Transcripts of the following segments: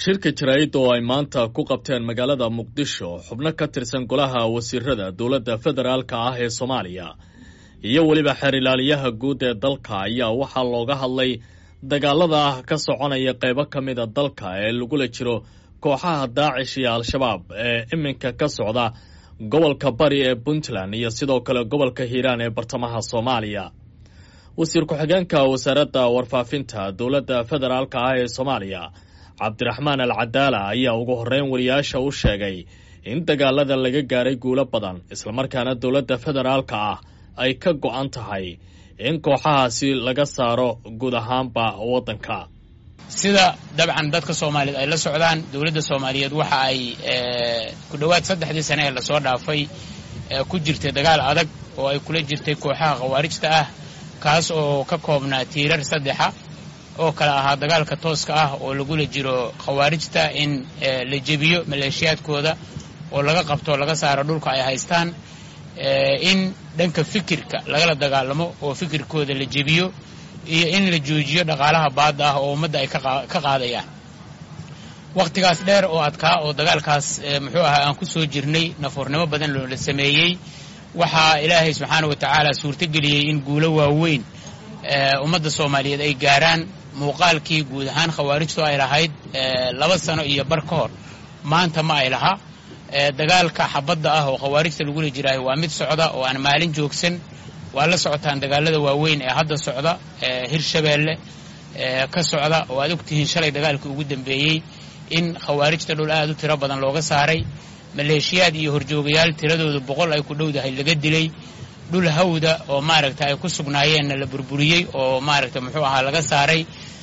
shirka jaraa'id oo ay maanta ku qabteen magaalada muqdisho xubno ka tirsan golaha wasiirada dowladda federaalka ah ee soomaaliya iyo weliba xeer ilaaliyaha guud ee dalka ayaa waxaa looga hadlay dagaalada ah ka soconaya qaybo ka mida dalka ee lagula jiro kooxaha daacish iyo al-shabaab ee iminka ka socda gobolka bari ee puntland iyo sidoo kale gobolka hiiraan ee bartamaha soomaaliya wasiir ku-xigeenka wasaaradda warfaafinta dowladda federaalka ah ee soomaaliya cabdiraxmaan al cadaala ayaa ugu horreyn wariyaasha u sheegay in dagaalada laga gaaray guulo badan islamarkaana dowladda federaalka ah ay ka go-an tahay in kooxahaasi laga saaro guud ahaanba waddanka sida dabcan dadka soomaaliyeed ay la socdaan dowladda soomaaliyeed waxa ay ku dhowaad saddexdii sane ee lasoo dhaafay ku jirtay dagaal adag oo ay kula jirtay kooxaha khawaarijta ah kaas oo ka koobnaa tiirar saddexa oo kale ahaa dagaalka tooska ah oo lagula jiro khawaarijta in la jebiyo maleeshiyaadkooda oo laga qabto laga saaro dhulka ay haystaan in dhanka fikirka lagala dagaalamo oo fikirkooda la jebiyo iyo in la joojiyo dhaqaalaha baadda ah oo ummadda ay ka qaadayaan wakhtigaas dheer oo adkaa oo dagaalkaas muxuu ahaa aan ku soo jirnay nafuurnimo badan loola sameeyey waxaa ilaahay subxaana wa tacaala suurtogeliyey in guulo waaweyn ummadda soomaaliyeed ay gaaraan muuqaalkii guud ahaan khawaarijtu ay lahayd laba sano iyo bar ka hor maanta ma ay laha dagaalka xabadda ah oo khawaarijta lagula jiraayo waa mid socda oo aan maalin joogsan waa la socotaan dagaalada waaweyn ee hadda socda hirshabeelle ka socda oo aad ogtihiin shalay dagaalkii ugu dambeeyey in khawaarijta dhul aad u tiro badan looga saaray maleeshiyaad iyo horjoogayaal tiradooda boqol ay ku dhowdahay laga dilay dhul hawda oo maaragta ay ku sugnaayeenna la burburiyey oo maaragta muxuu ahaa laga saaray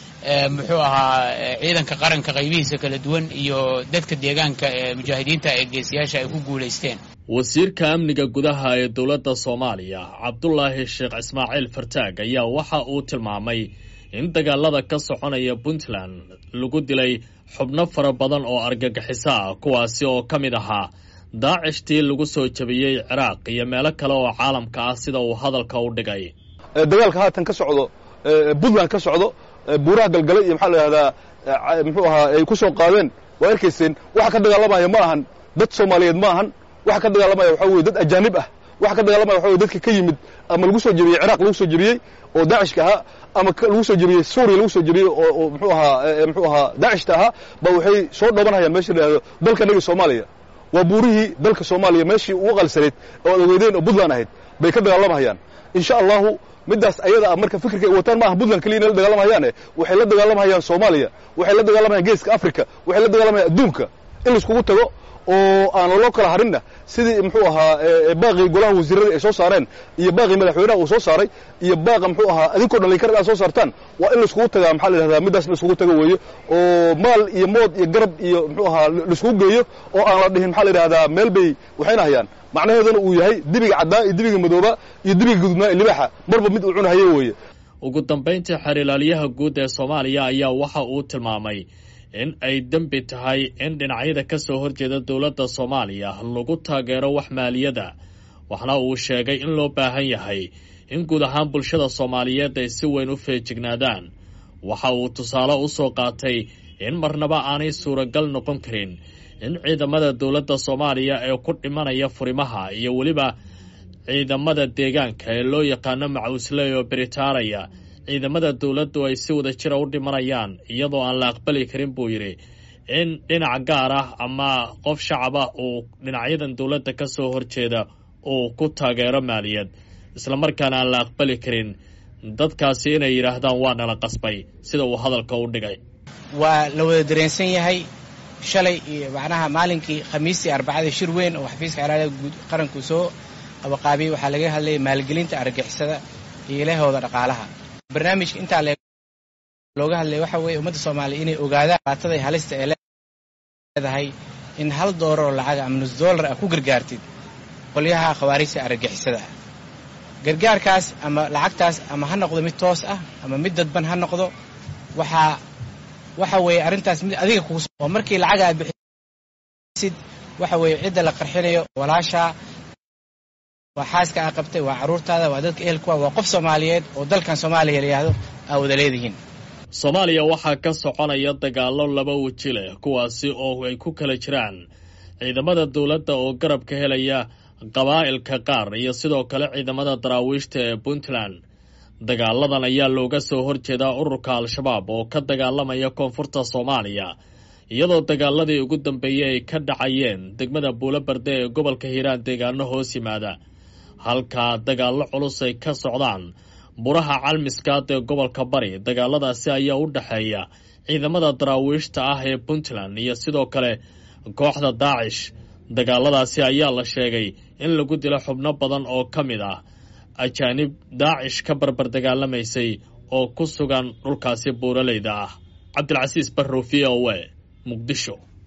muxuu ahaa ciidanka qaranka qaybihiisa kala duwan iyo dadka deegaanka ee mujaahidiinta ee geesiyaasha ay ku guulaysteen wasiirka amniga gudaha ee dowladda soomaaliya cabdulaahi sheekh ismaaciil fartaag ayaa waxa uu tilmaamay in dagaalada ka soconaya puntland lagu dilay xubno fara badan oo argagixiso ah kuwaasi oo ka mid ahaa daacishtii lagu soo jabiyey ciraaq iyo meelo kale oo caalamka ah sida uu hadalka u dhigay dagaalka haatan ka socdo puntland ka socdo buuraha galgalay iyo maxaa la yidhahdaa muxuu ahaa ay ku soo qaadeen waa arkayseen waxa ka dagaalamaya ma ahan dad soomaaliyeed ma ahan waxa ka dagaalamaya waxaa weye dad ajaanib ah waxa ka dagaalamaya waxa weye dadka ka yimid ama lagu soo jebiyey ciraaq lagu soo jebiyey oo daacishka ahaa ama lagu soo jebiyey suuriya lagu soo jebiyey oo muxuu ahaa muxuu ahaa daacishta ahaa ba waxay soo dhoobanhayaan meesha la yidhahdo dalka naga soomaaliya waa buurihii dalka soomaaliya meeshii ugu qalsanayd oo ad ogeydeen oo puntland ahayd bay ka dagaalamahayaan insha allahu middaas ayada ah marka fikirka ay wataan maaha puntland keliya inay la dagaalamahayaane waxay la dagaalamahayaan soomaaliya waxay la dagaalamahayan geeska africa waxay la dagaalamayan adduunka in laiskugu tago oo aan loo kala harinna sidii muxuu ahaa baaqii golaha wasiirada ay soo saareen iyo baaqii madaxweynaha uu soo saaray iyo baaqa muxuu ahaa adinkoo dhan linkar aad soo saartaan waa in laiskugu tagaa maxaa la yidhahdaa middaas laiskugu tago weeyo oo maal iyo mood iyo garab iyo muxuu ahaa laiskugu geeyo oo aan la dhihin maxaa la yidhahdaa meel bay waxayna hayaan macnaheeduna uu yahay dibiga caddaa iyo dibiga madooba iyo dibiga gudubnaa iyo libaaxa marba mid uu cunahaye weeye ugu dambayntii xeer ilaaliyaha guud ee soomaaliya ayaa waxa uu tilmaamay in ay dembi tahay in dhinacyada ka soo horjeeda dowladda soomaaliya lagu taageero wax maaliyada waxna uu sheegay in loo baahan yahay in guud ahaan bulshada soomaaliyeed ay si weyn u feejignaadaan waxa uu tusaale u soo qaatay in marnaba aanay suuragal noqon karin in ciidamada dowladda soomaaliya ee ku dhimanaya furimaha iyo weliba ciidamada deegaanka ee loo yaqaano macuusley oo beritaanaya ciidamada dowladdu ay si wada jira u dhimanayaan iyadoo aan la aqbali karin buu yidhi in dhinac gaar ah ama qof shacaba uu dhinacyadan dowladda ka soo horjeeda uu ku taageero maaliyad islamarkaana aan la aqbali karin dadkaasi inay yidhaahdaan waa nala qasbay sida uu hadalka u dhigay waa la wada dareensan yahay shalay iyo macnaha maalinkii khamiistii arbacada shir weyn oo xafiiska xeeraada guud qaranku soo qabaqaabiyey waxaa laga hadlayay maalgelinta argagixisada iyo ilahooda dhaqaalaha barnaamijka intaa looga hadlaya waxa weeye ummadda soomaaliya inay ogaadaan baatada halista ee leedahay in hal doolar oo lacaga ama nus doolar ah ku gargaartid qolyaha khawaarijta argagixisada ah gargaarkaas ama lacagtaas ama ha noqdo mid toos ah ama mid dadban ha noqdo waxaa waxa weeye arrintaas mid adiga kugu oo markii lacaga aad bixisid waxa weeye cidda la qarxinayo walaashaa waa xaaska aa qabtay waa carruurtaada waa dadka ehelkuwa waa qof soomaaliyeed oo dalkan soomaaliya la yidhaahdo aa wada leedihiin soomaaliya waxaa ka soconaya dagaallo laba weji leh kuwaasi oo ay ku kala jiraan ciidamada dowladda oo garab ka helaya qabaa'ilka qaar iyo sidoo kale ciidamada daraawiishta ee puntland dagaaladan ayaa looga soo horjeedaa ururka al-shabaab oo ka dagaalamaya koonfurta soomaaliya iyadoo dagaaladii ugu dambeeyey ay ka dhacayeen degmada buulobarde ee gobolka hiiraan deegaano hoos yimaada halkaa dagaallo culus ay ka socdaan buraha calmiskaad ee gobolka bari dagaaladaasi ayaa u dhexeeya ciidamada daraawiishta ah ee puntland iyo sidoo kale kooxda daacish dagaaladaasi ayaa la sheegay in lagu dilo xubno badan oo ka mid ah ajaanib daacish ka barbar dagaalamaysay oo ku sugan dhulkaasi buuraleyda ah cabdilcasiis barrow v o e muqdisho